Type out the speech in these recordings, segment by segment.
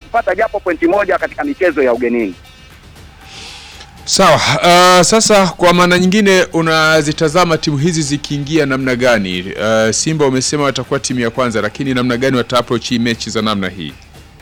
kupata japo pointi moja katika michezo ya ugenini. Sawa. Uh, sasa kwa maana nyingine unazitazama timu hizi zikiingia namna gani? Uh, Simba umesema watakuwa timu ya kwanza, lakini namna gani wata approach hii mechi za namna hii?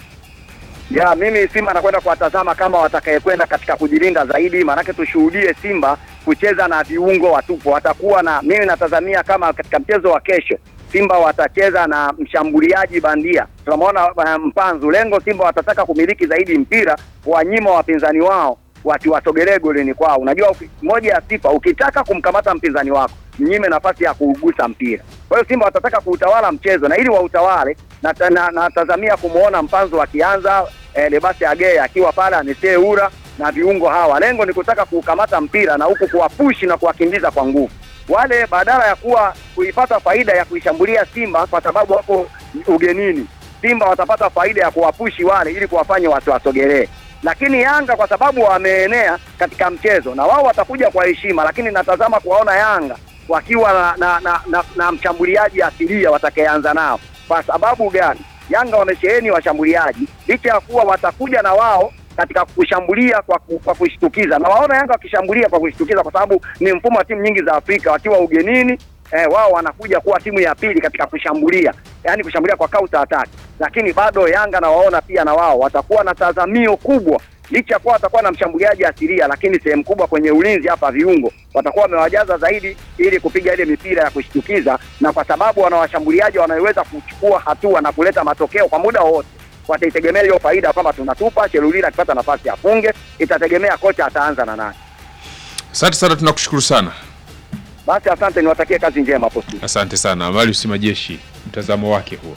Ya, mimi Simba nakwenda kuwatazama kama watakayekwenda katika kujilinda zaidi, maanake tushuhudie Simba kucheza na viungo watupu. Watakuwa na mimi natazamia kama katika mchezo wa kesho Simba watacheza na mshambuliaji bandia. Tunamwona uh, Mpanzu. Lengo Simba watataka kumiliki zaidi mpira, wanyima wapinzani wao wakiwasogelee golini kwao. Unajua uki- moja ya sifa, ukitaka kumkamata mpinzani wako mnyime nafasi ya kuugusa mpira. Kwa hiyo Simba watataka kuutawala mchezo, na ili wautawale natazamia na, na, natazamia kumwona Mpanzu akianza eh, Lebasi Agee akiwa pale Anesee Ura na viungo hawa. Lengo ni kutaka kuukamata mpira na huku kuwapushi na kuwakimbiza kwa nguvu wale, badala ya kuwa kuipata faida ya kuishambulia Simba kwa sababu wako ugenini. Simba watapata faida ya kuwapushi wale ili kuwafanya wasiwasogelee lakini Yanga kwa sababu wameenea katika mchezo na wao watakuja kwa heshima, lakini natazama kuwaona Yanga wakiwa na, na, na, na, na mshambuliaji asilia watakayeanza nao. Kwa sababu gani? Yanga wamesheheni washambuliaji, licha ya kuwa watakuja na wao katika kushambulia kwa, ku- kwa kushtukiza, na waona Yanga wakishambulia kwa kushtukiza, kwa sababu ni mfumo wa timu nyingi za Afrika wakiwa ugenini eh, wao wanakuja kuwa timu ya pili katika kushambulia, yaani kushambulia kwa counter attack, lakini bado Yanga na waona pia na wao watakuwa na tazamio kubwa, licha ya kuwa watakuwa na mshambuliaji asilia, lakini sehemu kubwa kwenye ulinzi hapa viungo watakuwa wamewajaza zaidi ili kupiga ile mipira ya kushtukiza, na kwa sababu wana washambuliaji wanaweza kuchukua hatua na kuleta matokeo kwa muda wowote wataitegemea hiyo faida kwamba tunatupa Chelulila akipata nafasi afunge, itategemea kocha ataanza na nani. Asante sana, tunakushukuru sana. Basi asante, niwatakie kazi njema hapo studio. Asante sana Marius Majeshi, mtazamo wake huo.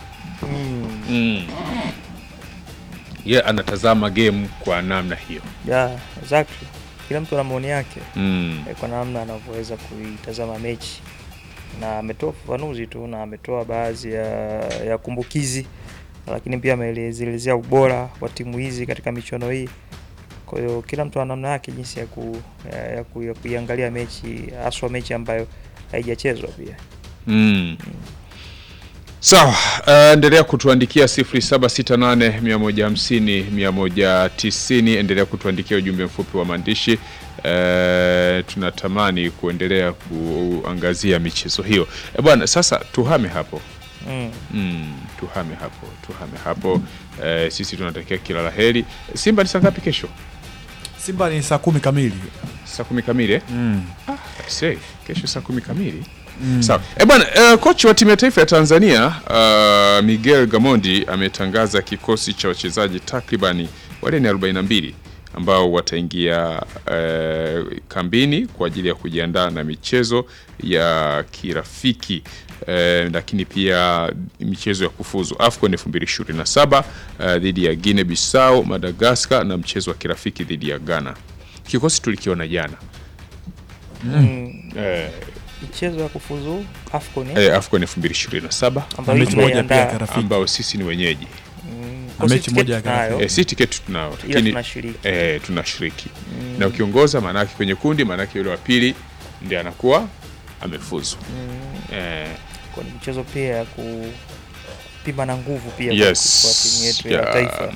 Mm. Ye anatazama game kwa namna hiyo. Yeah, exactly. Kila mtu ana maoni yake Mm. eh, kwa namna anavyoweza kuitazama mechi, na ametoa ufafanuzi tu na ametoa baadhi ya, ya kumbukizi, lakini pia ameelezea ubora wa timu hizi katika michuano hii. Kwa hiyo kila mtu ana namna yake jinsi ya, ku, ya, ya, ku, ya kuiangalia mechi, haswa mechi ambayo haijachezwa pia. Mm. Sawa, uh, endelea kutuandikia 0768 150 190. Endelea kutuandikia ujumbe mfupi wa maandishi. Uh, tunatamani kuendelea kuangazia michezo hiyo. E bwana, sasa tuhame hapo Mm. mm, tuhame hapo, tuhame hapo. Uh, sisi tunatakia kila la heri. Simba ni saa ngapi kesho? Simba ni saa kumi kamili. Saa kumi kamili eh? Mm. I say, kesho saa kumi kamili sawa. E bwana, uh, kocha wa timu ya taifa ya Tanzania uh, Miguel Gamondi ametangaza kikosi cha wachezaji takribani wale ni 42 ambao wataingia uh, kambini kwa ajili ya kujiandaa na michezo ya kirafiki uh, lakini pia michezo ya kufuzu AFCON 2027 uh, dhidi ya Guinea Bissau, Madagascar na mchezo wa kirafiki dhidi ya Ghana. Kikosi tulikiona jana Mm. eh, Michezo ya kufuzu AFCON eh, eh, AFCON 2027 ambayo mechi moja pia tumeiandaa. karafiki. ambao sisi ni wenyeji Mm, Na kosi mechi tiketi moja ya tunayo, kirafiki. eh, si tiketi tunao ila lakini tunashiriki. eh, tunashiriki na ukiongoza maanake kwenye kundi maanake yule wa pili ndiye anakuwa amefuzu eh, Kwa ni michezo pia ya kupima na nguvu pia kwa- yes kwa timu yetu ya ya, taifa.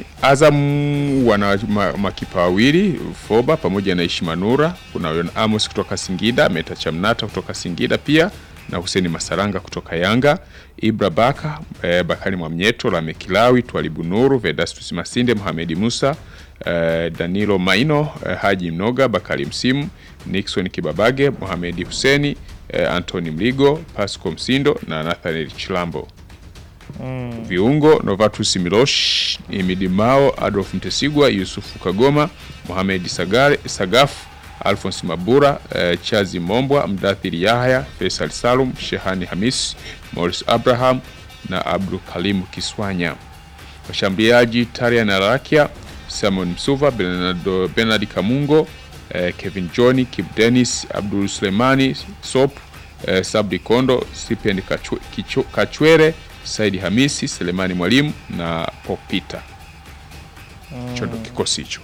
Azam wana ma, makipa wawili Foba pamoja na Ishimanura. Kuna Yon Amos kutoka Singida, Meta Chamnata kutoka Singida pia na Huseni Masaranga kutoka Yanga, Ibra Baka eh, Bakari Mwamnyeto, Lame Kilawi, Twalibu Nuru, Vedastus Masinde, Mohamedi Musa eh, Danilo Maino eh, Haji Mnoga, Bakari Msimu, Nixon Kibabage, Mohamedi Huseni eh, Anthony Mligo, Pasco Msindo na Nathaniel Chilambo Mm. viungo Novatus Milosh, Imidi Mao, Adolf Mtesigwa, Yusufu Kagoma, Mohamed Sagare, Sagafu, Alphonse Mabura, eh, Chazi Mombwa, Mdathiri Yahya, Faisal Salum, Shehani Hamis, Morris Abraham na Abdul Kalimu Kiswanya. Washambuliaji Tarian Arakia, Simon Msuva, Bernardo, Bernard Kamungo, eh, Kevin John, Kip Dennis, Abdul Sulemani Sop, eh, Sabri Kondo, Stipend Kachwe- Kicho- Kachwere, Saidi Hamisi, Selemani Mwalimu na Popita. Hicho ndo kikosi hicho.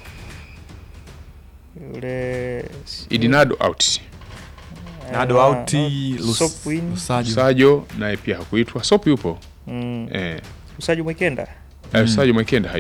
Yule Idinado out. Nado Ah, auti Lus- Sopwin. Lusajo. Sajo naye pia hakuitwa. Sop yupo. Mm. Eh. Usaji Mwikenda Eh, Sajo Mwekenda